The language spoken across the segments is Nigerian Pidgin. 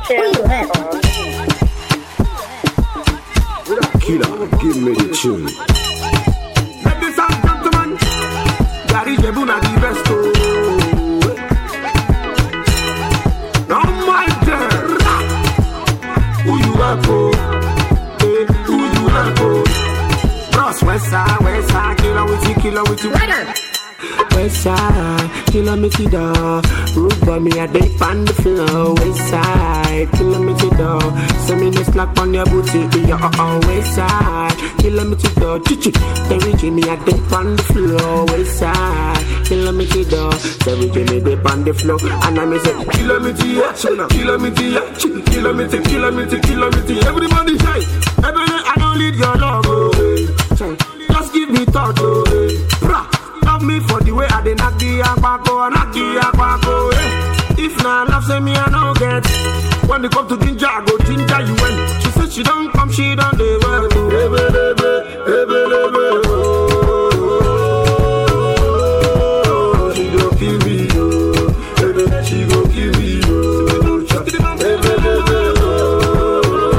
Killer, give me the tune. Ladies and gentlemen, Gary Jebuna the best. oh. Now my dear, who you are for? Eh, who you are for? Bros, west side, west side, killer with you, killer with you. West side, killer me to the Root by me, I dey on the floor West side, killer me to the Send me the slack on your booty Yeah, uh, uh, west side, killer me to the Chichi, Terry Jimmy, I dey on the floor West side, killer me to the Terry Jimmy, dey on the floor And I me say, killer me to ya, chuna Killer me to ya, chi Killer me to, killer me to, killer me to Everybody say, everybody, I don't need your love, oh eh. Say, Just give me thought, oh eh. Brah. Love me for the way I dey knock the akpako, knock the akpako, eh. If na love, say me I no get. When they come to ginger, I go ginger you when. She said she don't come, she don't dey well. Ebe, ebe, ebe, ebe, oh. She go kill me, oh. Ebe, she go kill me, oh. Ebe, ebe,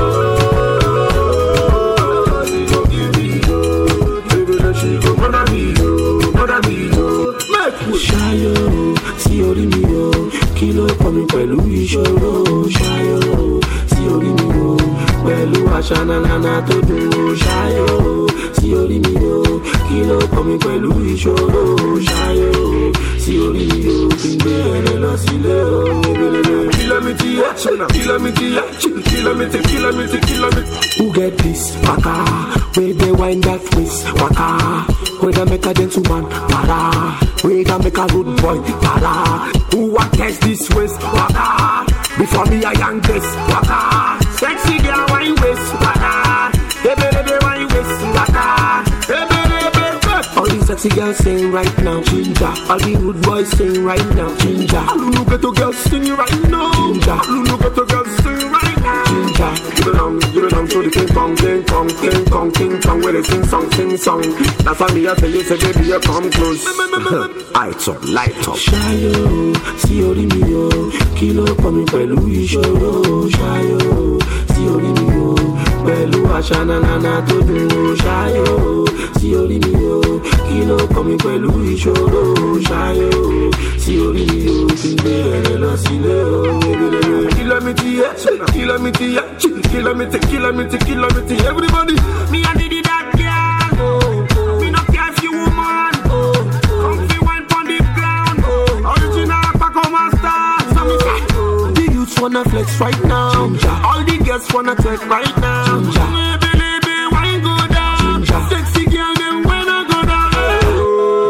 oh. She go kill me, oh. Ebe, she go murder me, oh. Murder me, oh. Make we ṣayọ sí orí mi o kí ló kọ mi pẹ̀lú ìṣòro ṣayọ sí orí mi o pẹ̀lú àṣà nanana tó dùn o ṣayọ sí orí mi o kí ló kọ mi pẹ̀lú ìṣòro ṣayọ sí orí mi o kí n gbé ẹrẹ lọ sílé o. kìlómítì yẹ kìlómítì yẹ kìlómítì kìlómítì kìlómítì. who get this waka wey dey wind that waist waka wey dey make a gentleman para wey dey make a good boy para who wan test this waist waka before me i yank this waka sexy girl wine waist waka ebelebe wine waist waka ebelebe. All these sexy girls sing right now, ginger. All the rude boys sing right now, ginger. Lulu ghetto girls sing right now, ginger. Lulu ghetto girls sing right now, ginger. Give it on, give it on to the king kong, king kong, king kong, king kong, where they sing song, sing song. That's why me I tell you, say baby, you come close. Light up, light up. Ṣayọ̀ sí orí mi o, kí ló kọ́ mi pẹ̀lú ìṣòro? Ṣayọ̀ sí orí mi o, pẹ̀lú àṣà nanana tó dùn o. Ṣayọ̀ sí orí mi o, kí ló kọ́ mi pẹ̀lú ìṣòro? Ṣayọ̀ sí orí mi o, kí n gbé ẹrẹ lọ sílé o. Kìlómítì yẹ, kìlómítì yẹ, kìlómítì, kìlómítì, kìlómítì, everybody. Me I need that girl, oh. Me no care if you woman, oh. Comfy wine pon the ground, oh. Original Paco Master. So me say, the youths wanna flex right now. All the girls wanna take right now. Maybe, maybe, wine go down. Sexy girl, them when I go down.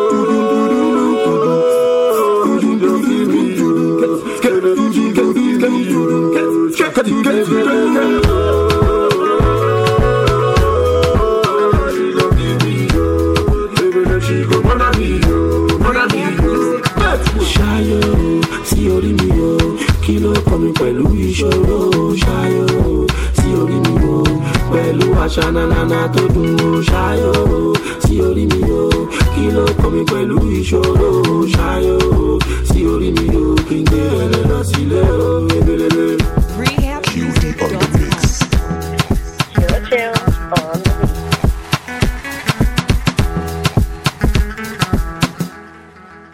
Ṣayọ̀ sí orí mi o, kí ló kọ́ mi pẹ̀lú ìṣòro? Ṣayọ̀ sí orí mi o, pẹ̀lú àṣà nanana tó dùn o. Ṣayọ̀ sí orí mi o, kí ló kọ́ mi pẹ̀lú ìṣòro? Ṣayọ̀ sí orí mi o, kí n gbé ẹrẹ lọ sílé o.